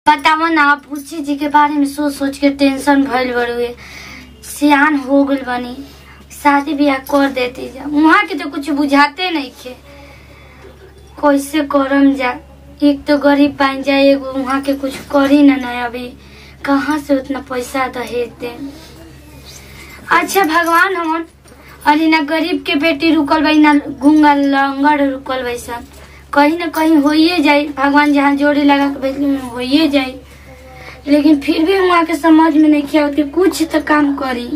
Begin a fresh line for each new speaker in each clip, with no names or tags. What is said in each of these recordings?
बताव ना पूछी जी के बारे में सोच सोच के टेंशन भइल बड़ुए सियान हो गइल बनी शादी ब्याह कर देती जा वहाँ के तो कुछ बुझाते नहीं खे कैसे करम जा एक तो गरीब पाइन जाए एगो वहाँ के कुछ करी ना ना अभी कहाँ से उतना पैसा दहेज दे अच्छा भगवान हमन अरे ना गरीब के बेटी रुकल बाई ना गुंगा लंगड़ रुकल बाई सब कहीं ना कहीं होइए जाए भगवान जहाँ जोड़ी लगा के भेजले में होइए जाए लेकिन फिर भी वहाँ के समझ में नहीं किया कि कुछ तो काम करी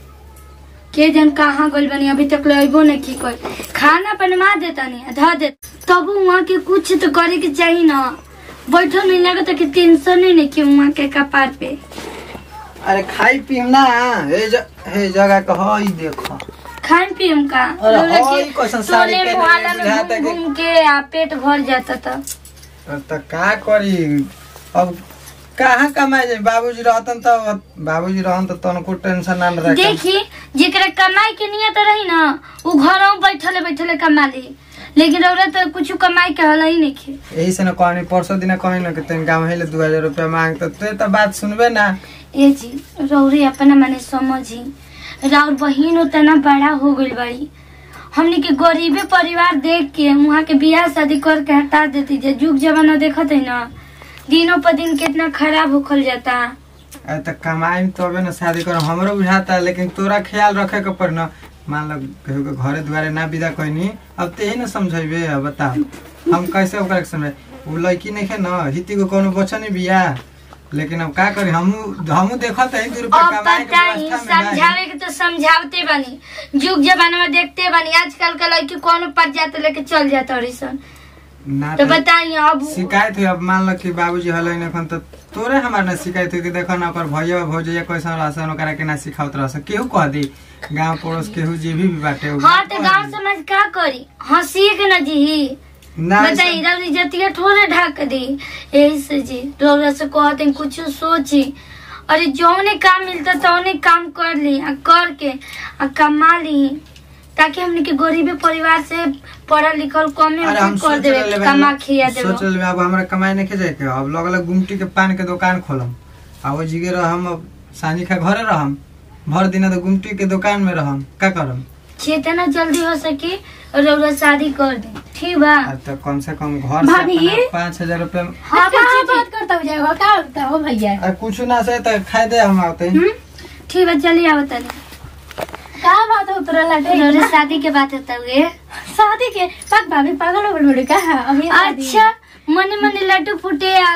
के जन कहाँ गइल बनी अभी तक ले अबो नहीं की कोई खाना बनवा देता नहीं ध दे तब वहाँ के कुछ तो करे के चाहिए ना बैठल नहीं लगा कि टेंशन ही नहीं कि वहाँ के कपार पे
अरे खाई पीम ना हे ज- हे जगह के हई देखो
खान पियम का
अरे
लोला
हई
के
कैसन साड़ी
टोले
पहनले
मोहल्ला में
बुझाता
घूम
कि-
घूम के आ पेट भर जाता था
त का करी अब कहाँ कमाए जाए बाबूजी रहतन त बाबूजी रहन त तनको टेंशन ना रखे
देखी जेकरा कमाई के नियत रही ना उ घरों बैठले बैठले कमा ली लेकिन औरत तो कुछ कमाई के हल ही नहीं खे
यही से न कहनी परसों दिन कहनी न कि तन गाँव हेले दू हजार रुपया मांग त ते त बात सुनबे ना
ए जी रौरे अपना मने समझी राउर बहिन उतना बड़ा हो गइल बड़ी हमने के गरीबे परिवार देख के वहाँ के बियाह शादी करके हटा देती जे जुग जमाना देखत है ना दिनों पर दिन कितना खराब होखल जाता
अरे त कमाई तबे न शादी कर हमरो बुझाता लेकिन तोरा ख्याल रखे के पर न मान लो केहू के घरे दुआरे ना विदा कहनी अब ते ही न समझेबे अब बता हम कैसे ओकरा के समझे उ लड़की नहीं है न हिती को कोनो बचनी बिया लेकिन अब का करी हमू हमू देखत है दू रुपया
अब
कमाए के
बताई
व्यवस्था में
समझावे
नहीं
के तो समझावते बनी जुग जमाना में देखते बनी आजकल के लड़की कौन पड़ जाते लेके चल जाता रिसन
ना
तो
त-
बताई अब
शिकायत हुई अब मान लो कि बाबूजी हलै न एखन त तोरे हमार ना शिकायत हुई कि देखो ना ओकर भैया भौजैया कैसन रहसन ओकरा के ना सिखावत रहसन केहू कह दी गांव पड़ोस केहू जे भी बाटे उ
हाँ तो
कह
गाँव
दी।
समाज का करी हंसी के न जी
ना
बताई रवि जतिया थोड़े ढक दी यही से जी रौरा से कहते हैं, कुछ सोची अरे जौने काम मिलता तौने काम कर ली आ करके आ कमा ली ताकि हमने के गरीबी परिवार से पढ़ल लिखल कमे
अरे हम
में कर
सोच
देवे
रहले
कमा
बानी-
खिया
सोच
देवे
रहले अब हमरा कमाए नहीं जाए के अब लगल गुमटी के पान के दुकान खोलम आ वो जिगे रहम अब सानी खा घरे रहम भर दिन तो गुमटी के दुकान में रहम का करम
जितना जल्दी हो सके रौरा शादी कर दे ठीक बा
अब तो कम से कम घर से
भाभी?
अपना पाँच हजार रुपया
हाँ
क्या
बच्ची जी।
बात करता हो जाएगा क्या होता हो भैया
आ कुछ ना से तो खाए दे हम आते
हम्म? ठीक बा चलिए आओ तनी
क्या बात हो तोरा लगे
रौरा शादी के बात होता हुए
शादी के पग भाभी पागल हो गई का अभी शादी।
अच्छा मने मने लड्डू फूटे आ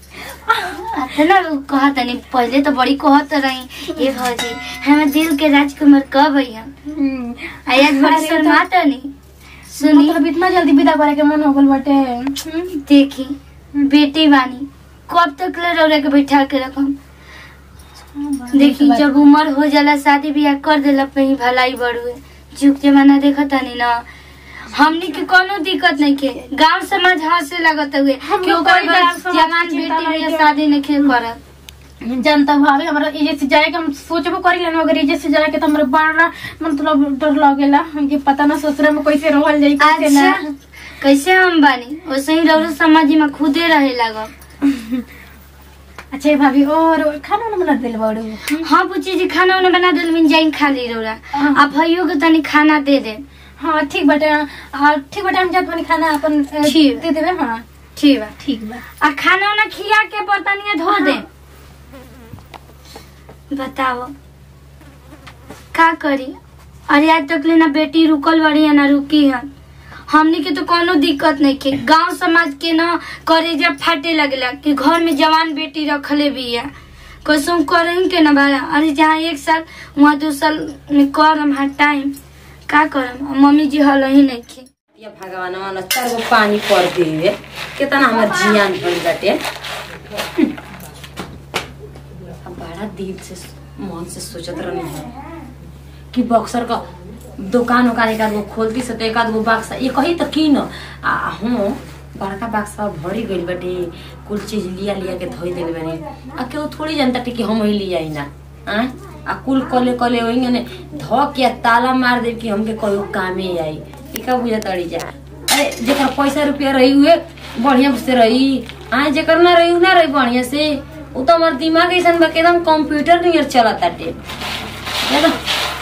ना कहत नहीं पहले तो बड़ी कहत रही ये भौजी हमें दिल के राजकुमार कब है
हम्म।
आज बड़ी
अरे तो-
शर्माता नहीं सुनी
मतलब इतना जल्दी विदा करे के मन हो गल बाटे
हम्म, देखी बेटी बानी कब तक ले रौरा के बैठा के रखम देखी जब उम्र हो जाला शादी ब्याह कर देला पे ही भलाई बढ़ुए जुग जमाना देखत नहीं ना हमनी के कोनो दिक्कत नहीं के गांव समाज हंसे लगत हुए
हम
कि
लोग
ओकर
कोई गाँव
बस
समाज
जवान
की चिंता
बेटी
नहीं
बियाह
के।
शादी नहीं के करत
जनता भाभी हमारा इजे से जाए के हम सोचबो करी लेना अगर इजे से जाए के तो हमरा बड़ा मतलब डर लगेला हमके पता ना ससुरा में कैसे रहल जाई कैसे
अच्छा
ना
कैसे हम बानी वैसे ही रौरा समाज में खुदे रहे लगब
अच्छा भाभी और खाना ना बना दिल बड़ू
हाँ पूछी जी खाना उन्हें बना दिल मिल जाए खा ली रौरा
हाँ।
आप भैया के तनी खाना दे दे
हाँ ठीक बाटे हाँ ठीक बाटे हम जात बानी खाना अपन अ,
ठीक।
दे देबे हाँ
ठीक बा
ठीक बा
आ खाना उना खिया के बर्तनिया धो दे बताओ का करी अरे आज तक ले ना बेटी रुकल बड़ी है ना रुकी है हमनी के तो कोनो दिक्कत नहीं के गांव समाज के ना करे जब फाटे लगला कि घर में जवान बेटी रखले भी है कसम करें के ना बारा अरे जहाँ एक साल वहाँ दो साल में करम हर टाइम का करम मम्मी जी हल ही नहीं के
या भगवान न चार गो पानी पर दिए कितना हमर जियान भइल बाटे अब बड़ा दिल से मन से सोचत रहनी है कि बक्सर का दुकान उकान एक आध गो खोलती से तो एक आध गो बक्सा ये कही तो की न आ हूँ बड़का बक्सा भरी गइल बाटे कुल चीज लिया लिया के धोई देले बानी आ केहू थोड़ी जानता कि हम ही लिया ना आ आ कुल कले कले वही ने धो के आ ताला मार दे कि हमके कहियो कामे आई ई का बुझा तड़ी जा अरे जेकर पैसा रुपया रही हुए बढ़िया से रही आए जेकर ना रही ना रही बढ़िया से उ तो हमार दिमाग ऐसा बा कि एकदम कंप्यूटर नियर चलत ताटे याद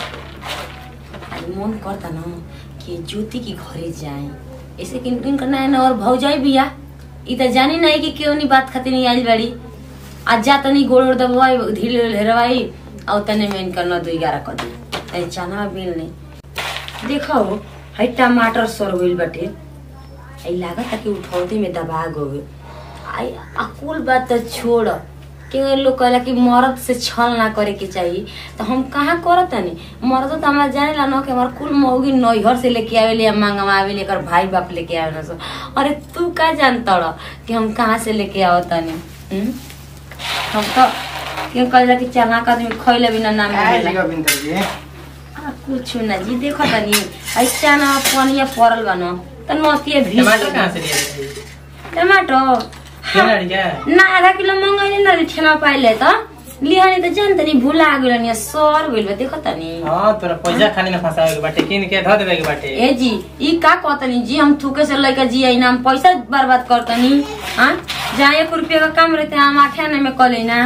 आज मन करता ना कि ज्योति के घरे जाए ऐसे किन किन करना है ना और भौजाई बिया इ त जानी नहीं कि क्यों नहीं बात खातिर नहीं आइल बाड़ी आज जा तनी गोड़ ओड़ दबवाई ढील हेरवाई और तने में इनकर न दुई ग्यारह कर दी तै चना बिल नहीं देखो है टमाटर सर गइल बाटे आई लागत कि उठौती में दबा गए आई अकुल बात तो छोड़ कि लोग कहला कि मर्द से छल ना करे के चाहिए तो हम कहाँ करत तनी मर्द तो हमारा जाने ला ना कि हमार कुल मौगी नैहर से लेके आवेले या मंगवावे लेकर भाई बाप लेके आवे ना सो अरे तू का जानता रह कि हम कहाँ से लेके आओ तनी हम्म? हम तो क्यों कहला कि चना का आदमी खइले बिना ना
काय
मिलेला
जी गोविंद जी
आ, कुछ ना जी देखो तनी ऐसा ना पनिया पड़ल बा न त नतिए भी
टमाटर कहाँ से लिए
टमाटर
क्यों ना लिया
ना आधा किलो मंगाइले ना ठेला पाइले त लिहानी त जान तनी भुला गेल नि सर गइल बा देखो तनी
हाँ तोरा पैसा खाली ना फंसावे के बाटे किन के धो देवे के बाटे
ए जी ई का कहतनी जी हम थूके से लइका जी आई ना हम पैसा बर्बाद करतनी हां जहाँ एक रुपया का काम रहते हम आठे आने में कले ना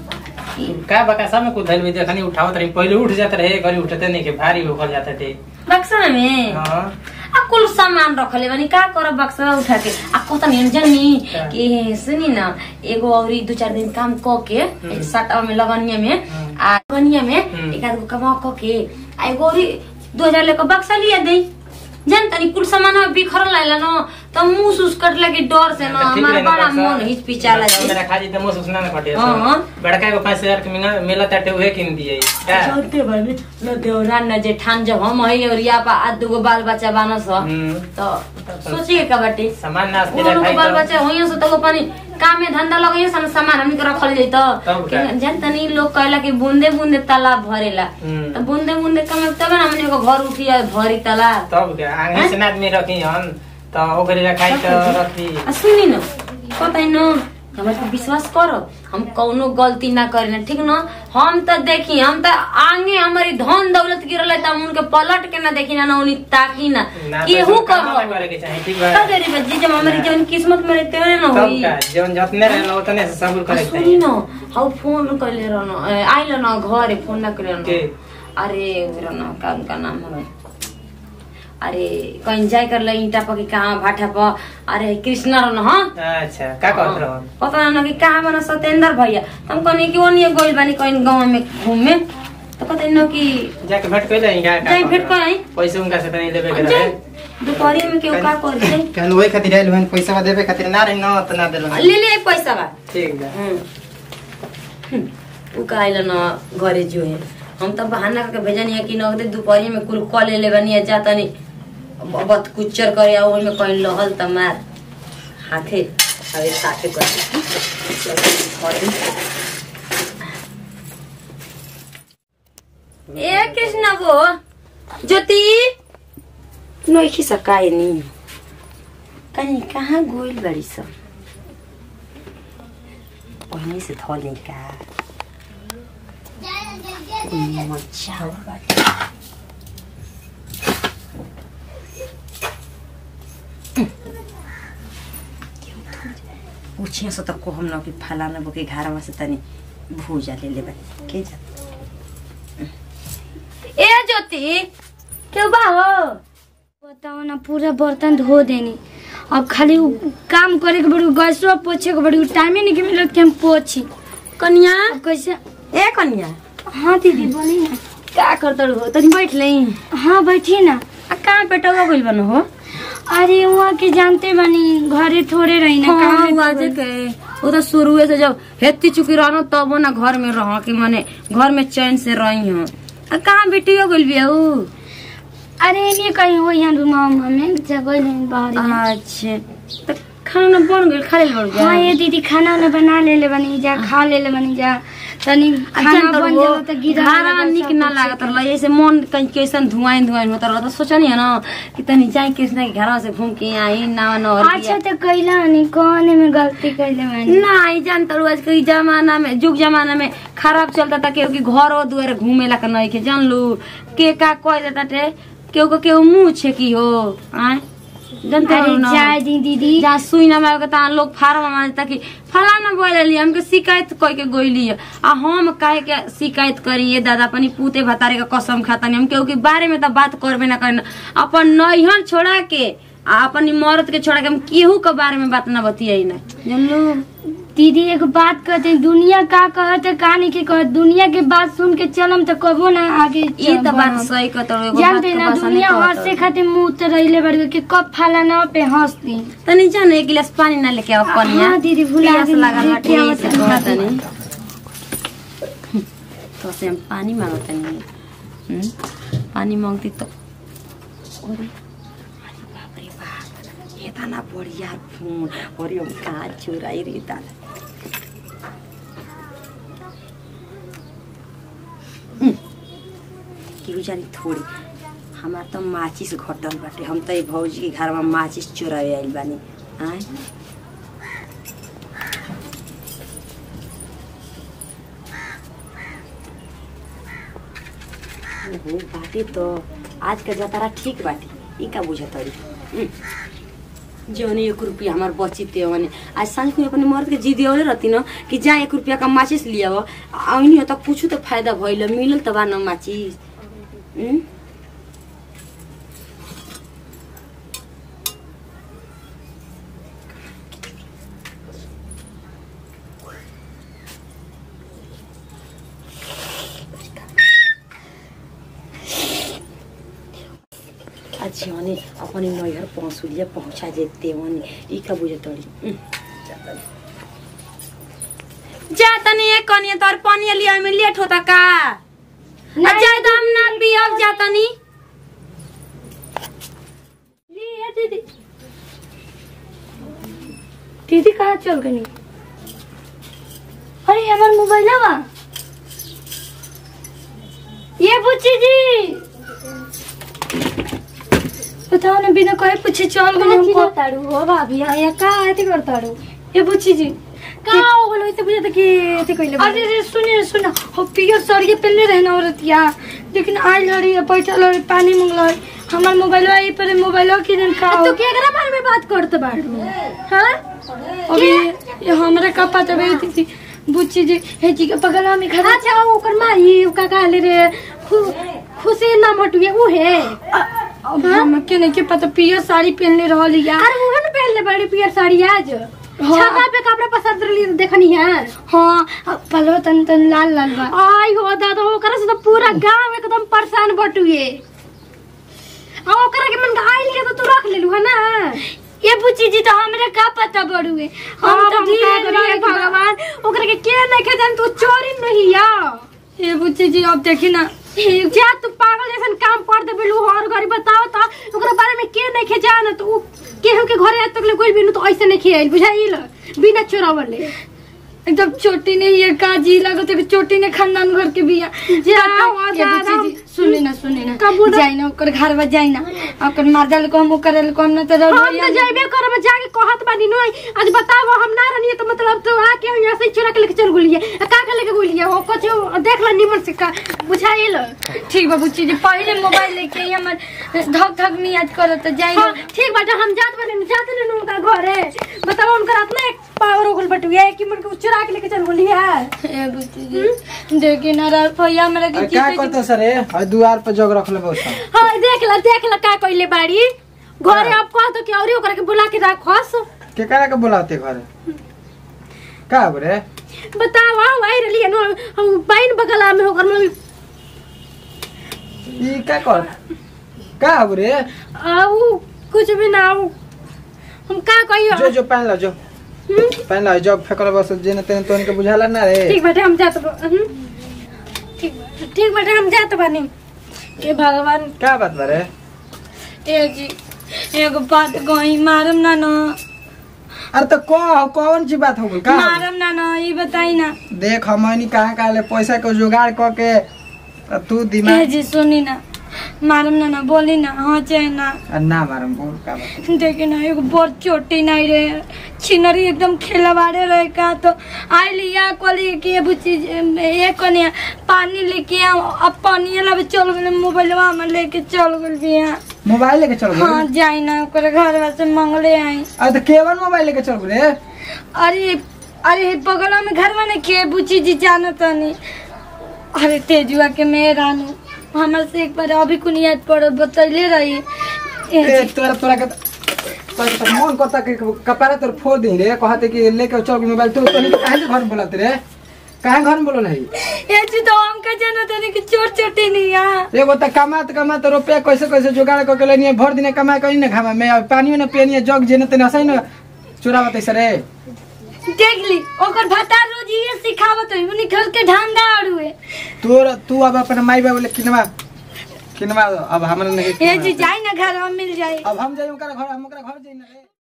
का बका सब में कुछ धैल में देखनी उठावत रही पहले उठ जाते रहे घरी उठते नहीं के भारी होकर जाते थे
बक्सा में
हाँ
आ कुल सामान रखले बानी का करब बक्सा उठा के आ कत नहीं जानी
का?
कि सुनी न एगो औरी दू चार दिन काम क के एक सटा में लगनिया में
हम्म।
आ लगनिया में
हम्म।
एक आध गो कमा क के आ एगो औरी दू हजार लेकर बक्सा लिया दे जान तनी कुल सामान बिखरल आइला न त मुंह सुस कट लगी डर से न
ठीक
हमार
है ना
बड़ा
बक्सा।
मन हिचपिचाला जाए
मेरा खाजी तो मुंह सुसना ना कटे
हाँ।
बड़का एगो पाँच हजार के मिला मिला ताटे उहे किन दिए का
चलते बानी न देवरा न जेठान जब हम है और या पा आ दूगो बाल बच्चा बानस
हम्म।
तो सोचिए का बाटे
सामान नाश के
उन लोग
खाई
के बाल
तो
बच्चा होइयो से तो पानी काम में धंधा लगे सन सामान हमनी के रखल जाई तो
तब का?
कि जान तनी लोग कहला कि बूंदे बूंदे तालाब भरेला
हम्म।
तो बूंदे बूंदे कमे तब ना हमनी को घर उठी जाए भरी तालाब
तब क्या आगे से आदमी रखी हन तो ओकरे रखाई तो रखी
आ सुनी न कतै न हमरा पे विश्वास करो हम कौनो गलती ना करेना ठीक न हम त देखी हम त आगे हमारी धन दौलत गिरल त हम उनके पलट के ना देखी ना ना उनी ताकी ना
ना
केहू
तो काम
करो
करे के चाहिए ठीक
का
बा
करी बच्ची जब हमारी जवन किस्मत में रहते हैं ना
तब
होई
का जवन जतने रहना उतने से सब्र करे के
सुनी
चाहिए
न हाउ फोन कइले रहन आइल न घरे फोन ना कइले
के?
रहन अरे उधर न का उनका नाम है अरे कहीं जाए कर ले ईटा पकी कहाँ भाठा प अरे कृष्णा रहन हाँ
अच्छा का कहत रहन
पता ना कि कहाँ बना सत्येंद्र भैया हम कहनी कि ओनिए गइल बानी कहीं गाँव में घूमे तो कहते न कि
जाके भेंट कर जाई का
जाई भेंट कर आई।
पैसे उनका से तनी लेबे के
जाई
रहे
दोपहरी में केहू का करी जाई
कहन वही खातिर आइल हन पैसा देबे खातिर ना रही ना त ना देलो
ले ले पैसा बा
ठीक बा
उ काइल न घरे जो है हम त बहाना करके भेजनी है कि नगदे दोपहरी में कुल कॉल ले बनी है जा तनी बत कुचर करे आ ओहि में कहीं लहल त मार हाथे अबे साथे कर ए कृष्ण गो ज्योति नोखी सकाए नी कहीं कहाँ गोइल बड़ी सब पहले से थोड़ी का मजा बाटे पूछिए सो तक को हम न कि फलाना बोके घरवा से तनी भूजा ले ले बनी के जा ए ज्योति क्यों बा हो
बताओ ना पूरा बर्तन धो देनी अब खाली उ काम करे के बड़ी गैसवा पोछे के बड़ी टाइमे नहीं के मिलत कि हम पोछी
कन्या
अब कैसे
ए कन्या
हाँ दीदी बोली ना
का करत हो तनी बैठ लई
हाँ बैठिए ना
आ कहाँ पेटवा गइल बन हो
अरे वहाँ के जानते बानी घरे थोड़े रही ना काम
हाँ
में
हुआ जे के वो तो शुरुए से जब हेती चुकी रहनो तब ना घर में रह कि माने घर में चैन से रही हो आ कहाँ बेटी हो गइल बिया ऊ
अरे नहीं कहीं हो यहाँ रूम हमें जगह नहीं बाहर
अच्छा तो खाना ना बन गइल खा ले बड़
हाँ ये दीदी खाना वाना बना ले ले बनी जा खा ले ले बनी जा तनी खाना बन जाला तो गिरा
खाना निक ना लागत रहल ऐसे मन कहीं कैसन धुआं धुआं होता रहल तो सोचनी है ना कि तनी जाए कृष्णा के घर से घूम के आई ना ना और
अच्छा तो कैला नहीं कौन में गलती कैले मैंने
ना आई जानता हूँ आज के जमाना में जुग जमाना में खराब चलता था केहू की घर और दुआरे घूमे ला के नहीं के जान लू के का कह देता टे केहू को केहू मुंह छे की हो आय जानते हो
अरे
ना
जाए दी दीदी
जा सुई ना मारे ता लोग फार्म मानता कि फलाना बोले लिए हमके शिकायत कह के गोइली है आ हम काहे के शिकायत करिए दादा अपनी पूते भतारे का कसम खाता नहीं हम केहू के बारे में तो बात करबे ना करना अपन नैहर छोड़ा के आ अपनी मर्द के छोड़ा के हम केहू के बारे में बात ना बतियाई ना जानलू
दीदी एक बात कहते हैं, दुनिया का कहत है का नहीं के कहत दुनिया के बात सुन के चलम तो कबो ना आगे
ये तो बात सही कहत हो एगो बात
जानते
के
ना
बसा नहीं
दुनिया
कहत
हंसे
हो।
खातिर मुंह तो रहिले बड़ के कब फलाना पे हंसती
तनी जाने एक गिलास पानी ना लेके आओ कनिया
हाँ, दीदी, भुला
प्यास
गेली,
लागल
लेके
बाटे
आओ
ऐसे
तनी।
कहत तनी तो से हम पानी मांगत नहीं हम्म? पानी मांगती तो अरे अरे बाप रे बाप ये तना बढ़िया फोन और हम कहाँ चुराई रे दादा हम्म, केहू जानी थोड़ी हमार तो माचिस घटल बाटे हम तो भौजी के घर में माचिस चुरावे आइल बानी आय ओहो बाटे तो आज का जतारा ठीक बाटे ई का बुझतरी जौन एक रुपया हमार बची ते वने आज सांझ को अपने मर्द के जी दियोले रहती न कि जा एक रुपया का माचिस लिया आउनी हो तो कुछ तो फायदा भइल मिलल त बा न माचिस हम्म? आज भने अपने नैहर पहुँचुलिया पहुँचा जेते भने ई का बुझे तड़ी जा तनी एक कनिया तोर पानी लिया में लेट होता का ना जा दाम ना पियब जा तनी
लिए दीदी दीदी कहाँ चल गई अरे हमार मोबाइल बा ये बुच्ची जी बताओ ना बिना कहे पूछे चल गई हमको
ताड़ू हो भाभी यहाँ का एती करताड़ू
ये बुच्ची जी
का हो गलो इसे बुझे त कि एती कइले
अरे रे सुनिए सुना हो पियर सड़िए पहले रहना औरतिया लेकिन आई लड़ी है बैठा लड़ी पानी मंगल हमार मोबाइल आई पर मोबाइल की दिन का
तो केकरा बारे में बात करत बाड़ू हां
अभी ये हमरा का पता बे दीदी बुच्ची जी हे जी के बगल में खड़ा
अच्छा ओकर माई का कहले रे खु- खुशी ना मटुए उ है
अब हम के नहीं के पता पियर साड़ी पहनले रहल या
अरे उहे न पहनले बड़ी पियर साड़ी आज छाता पे कपड़ा पसंद रही देखनी है
हाँ अब पलवा तन तन लाल लाल बा
आई हो दादा ओकरा से तो पूरा गांव एकदम परेशान बटुए आ ओकरा के मन आइल के तो तू रख लेलू है ना
ये बुच्ची जी तो हमरा का पता बड़ुए हम तो धीरे धीरे
भगवान ओकरा के के नहीं के जान तू चोरी नहीं या
ये बुच्ची जी अब देखी ना
जा तू पागल जैसन काम कर दे बिलू हर घरी बताओ तो ओकरा बारे में के नहीं के जान तो उ केहू के घरे आज तक ले कोई बिनु तो ऐसे नहीं खेल बुझाइल बिना चोरावले
एकदम चोटी ने ये का जी लगत है कि चोटी ने खानदान घर के बिया
जाओ,
ये
जाओ।
बुच्ची जी सुनी ना सुनी ना
का बोला?
जाई ना ओकर घर बा जाई ना ओकर मारदल को हम करे को हम ना तो
हम
रहिया
तो जाइबे करब जाके कहत बानी नो आज बताओ हम ना रहनी तो मतलब तो आके हम यहाँ से चुरा के लेके चल गुलिए आ का के लेके गुलिए हो कुछ देख ल निमन से का बुझाइल
ठीक बा बुच्ची जी पहले मोबाइल लेके आई हमर धक धक नहीं याद करत तो जाई
हाँ, ठीक बाटे हम जात बानी जात नहीं उनका घरे बताओ उनका इतना एक पावर हो गल बटुए कि मन के चुरा के लेके चल गुलिए
ए बुच्ची जी देखी ना रा भैया मेरा के
क्या
चीज
करते सर ए हई दुआर पर जग रख ले बहुत
हाँ देख ल देख ल का कइले बाड़ी घरे अब कह तो कि औरी ओकरा के बुला के राखस
के करा के बुलाते घरे का बरे
बताओ आओ आई रही नो हम बाइन बगला में होकर में
ई का कर का बरे
आओ कुछ भी ना आओ हम का कहियो
जो जो पहन लो जो
हम्म,
पहन लो जब फेकल बस जेने तेने तो इनके बुझाला ना रे
ठीक बाटे हम जात बा- हम्म, ठीक बा- ठीक बाटे हम जात बानी
ए भगवान
का बात बरे
ए जी एगो बात गई मारम ना ना
अरे तो को कौन सी बात हो गई का हो गइल?
मारम ना ना ये बताई ना
देख हमनी कहाँ कहाँ ले पैसा के जुगाड़ क के त तू
ए
दिमाग
जी सुनी ना मारम ना ना बोली ना हाँ चाहे ना
आ, ना मारम बोल का बात
देखी ना एगो बड़ चोटी नहीं रे छिनरी एकदम खेलवाड़े रहे का तो आई लिया कली के बुच्ची एक पानी लेके आओ अब पानी लब चल गए मोबाइलवा में लेके चल गए बिया
मोबाइल लेके चल
हाँ जाई ना ओकर घर से मंगले आई
अरे तो केवन मोबाइल लेके चल रे
अरे अरे बगल में घर में के बुची जी जानो तनी अरे तेजुआ के मेहरानू हमरा से एक बार अभी कुन याद पड़ बतैले रही ए
ए
जी,
तोरा तोरा के तोरा के मन करता कि कपारा तोर फोड़ दे रे कहते कि लेके चल मोबाइल तो तनी काहे के घर में बोलत रे काहे घर में बोलल है
ए जी तो हम का जानो तनी कि चोट चोटी नहीं यहाँ
एगो त कमात कमात रुपया कैसे कैसे जुगाड़ करके लेनी भर दिन कमा कहीं ना खामा मैं अब पानियो ना पियनी जग जे न तने असै न चोरा बतै सरे
देख ली ओकर भतार रोज ये सिखावत है उन्हीं घर के ढंगा अड़ुए
तोर तू अब अपन माई बाबू ले किनवा किनवा अब हमरा नहीं
ए जी जाई ना घर में मिल जाए
अब हम जाई ओकरा घर हम ओकरा घर जाई ना रे